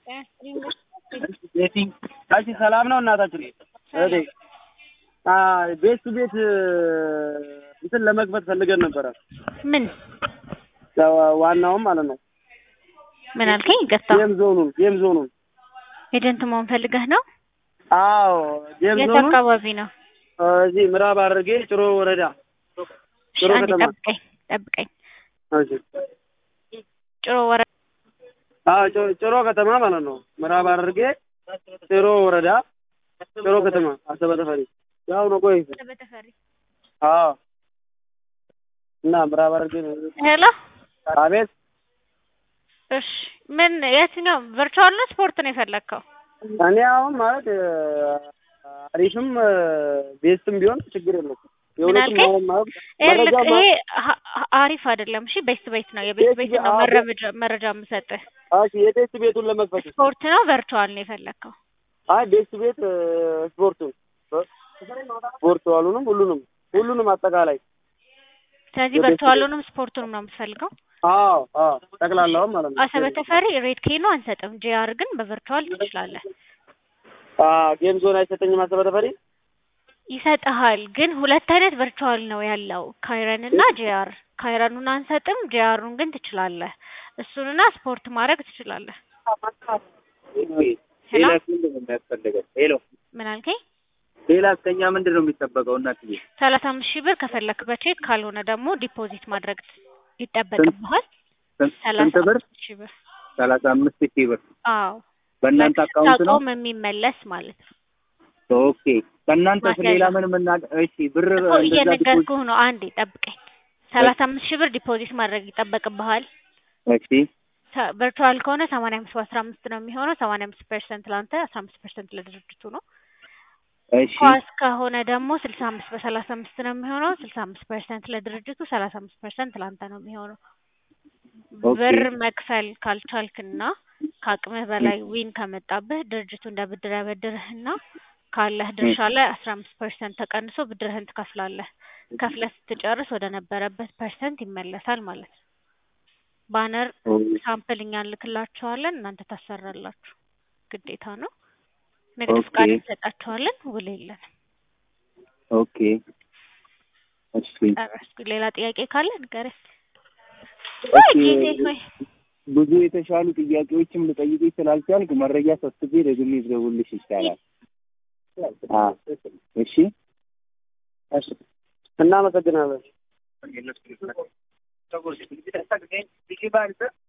ቤቲ እሺ፣ ሰላም ነው እናታችን? እህቴ ቤት ቱ ቤት እንትን ለመክፈት ፈልገን ነበረ። ምን ዋናውም ማለት ነው ምን አልከኝ? ገታ ጌም ዞኑን ጌም ዞኑን ኤጀንት መሆን ፈልገህ ነው? አዎ ጌም የት ዞኑን አካባቢ ነው? እዚህ ምዕራብ ሐረርጌ ጭሮ ወረዳ ጭሮ አንዴ ከተማ ጠብቀኝ ጠብቀኝ። እሺ ጭሮ ወረ አዎ ጭ- ጭሮ ከተማ ማለት ነው ምዕራብ ሐረርጌ ጭሮ ወረዳ ጭሮ ከተማ አሰበ ተፈሪ ያው ነው ቆይ በተፈሪ አዎ እና ምዕራብ ሐረርጌ ነው ሄሎ አቤት እሺ ምን የትኛው ቨርቹዋል ነው ስፖርት ነው የፈለግከው? እኔ አሁን ማለት አሪፍም ቤስትም ቢሆን ችግር የለውም። የሁለቱም አልከኝ? አሁን ማለት ይሄ መረጃ ልክ- ማ- ይሄ ሀ- ሀ- አሪፍ አይደለም። እሺ ቤስት ቤት ነው የቤስት ቤት ቤት ቤት- ነው አዎ፣ መረጃ መረጃ የምሰጥህ። እሺ የቤስት ቤቱን ለመክፈት ስፖርት ነው ቨርቹዋል ነው የፈለግከው? አይ ቤስት ቤት ስፖርቱን ስፖርት ዋሉንም ሁሉንም ሁሉንም አጠቃላይ ስለዚህ የቤስት ቨርቹዋሉንም ስፖርቱንም ነው የምትፈልገው? አዎ አዎ ጠቅላላውም ማለት ነው። አሰበ ተፈሪ ሬድ ኬ ነው አንሰጥም። ጂአር ግን በቨርቹዋል ትችላለህ። አዎ ጌም ዞን አይሰጠኝም አሰበ ተፈሪ ይሰጥሃል ግን ሁለት አይነት ቨርቹዋል ነው ያለው ካይረን እና ጂአር። ካይረኑን አንሰጥም፣ ጂአሩን ግን ትችላለህ። እሱንና ስፖርት ማድረግ ትችላለህ። ሄሎ ሌላስ ምንድን ነው የሚያስፈልገው? ሄሎ ምን አልከኝ? ሌላስ ከኛ ምንድን ነው የሚጠበቀው? እናትዬ ሰላሳ አምስት ሺህ ብር ከፈለክ በቼክ ካልሆነ ደግሞ ዲፖዚት ማድረግ ይጠበቅብሃል። ስንት ሰላሳ ስንት ብር? አምስት ሺህ ብር ሰላሳ አምስት ሺህ ብር አዎ በእናንተ አካውንት ነው? ስታቆም የሚመለስ ማለት ነው። ኦኬ ከእናንተ ማስያዣ። ሌላ ምን ምና እሺ ብር እኮ እንደዛ ዲፖዚት እየነገርኩህ ነው። አንዴ ጠብቀኝ። ሰላሳ አምስት ሺህ ብር ዲፖዚት ማድረግ ይጠበቅብሃል። እሺ ቨርቹዋል ከሆነ ሰማንያ አምስት በአስራ አምስት ነው የሚሆነው። ሰማንያ አምስት ፐርሰንት ለአንተ አስራ አምስት ፐርሰንት ለድርጅቱ ነው። እሺ ኳስ ከሆነ ደግሞ ስልሳ አምስት በሰላሳ አምስት ነው የሚሆነው። ስልሳ አምስት ፐርሰንት ለድርጅቱ፣ ሰላሳ አምስት ፐርሰንት ለአንተ ነው የሚሆነው። ኦኬ። ብር መክፈል ካልቻልክና ከአቅምህ በላይ ዊን ከመጣብህ ድርጅቱ እንደ ብድር ያበድርህና ካለህ ድርሻ ላይ አስራ አምስት ፐርሰንት ተቀንሶ ብድርህን ትከፍላለህ። ከፍለህ ስትጨርስ ወደ ነበረበት ፐርሰንት ይመለሳል ማለት ነው። ባነር ሳምፕል እኛ እንልክላችኋለን፣ እናንተ ታሰራላችሁ። ግዴታ ነው። ንግድ ኦኬ። ፍቃድ እንሰጣችኋለን፣ ውል የለንም። ኦኬ እሺ ጨረስኩ። ሌላ ጥያቄ ካለ ንገረኝ። ወይ ኦኬ። ጌቴ ሆይ ብዙ የተሻሉ ጥያቄዎችም ልጠይቅሽ ስላልቻልክ መረጃ ሰብስቤ ደግሜ ልደውልልሽ ይቻላል? አዎ እሺ እሺ እናመሰግናለን።